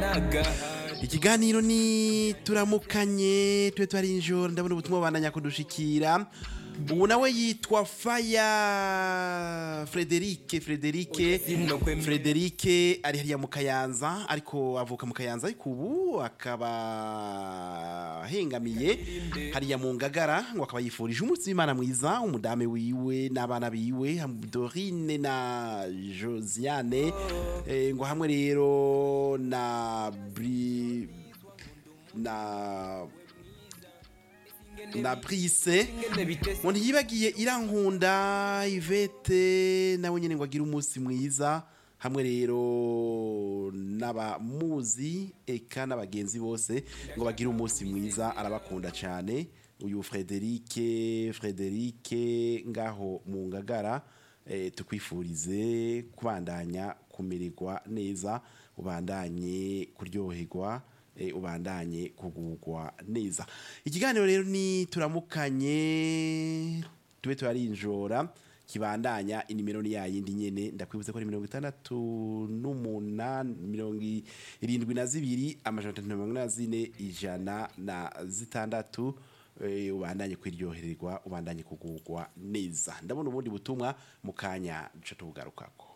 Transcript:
ikiganiro ni turamukanye tube twari ijoro ndabona ubutumwa bandanya kudushikira ubu nawe yitwa faya frederike frederike frederike ari hariya mu kayanza ariko avuka mu kayanza ariko ubu akaba ahengamiye hariya mu ngagara ngo akaba yifurije umunsi w'imana mwiza umudame wiwe n'abana biwe dorine na josiane eh, ngo hamwe rero na bri na na brise ngo ntiyibagiye irankunda ivete nawe nyine ngo agire umunsi mwiza hamwe rero n'abamuzi eka n'abagenzi bose ngo bagire umunsi mwiza arabakunda cyane uyu frederike frederike ngaho mu ngagara eh, tukwifurize kubandanya kumererwa neza ubandanye kuryoherwa eh, ubandanye kugugwa neza ikiganiro rero ni turamukanye tube turarinjora kibandanya inimero ni yayindi nyene ndakwibutsa ko ari mirongo itandatu n'umunani mirongo irindwi na zibiri amajana atatu na mirongo ine na zine ijana na zitandatu eh, ubandanye kwiryohererwa ubandanye kugugwa neza ndabona ubundi butumwa mu kanya duca tubugarukako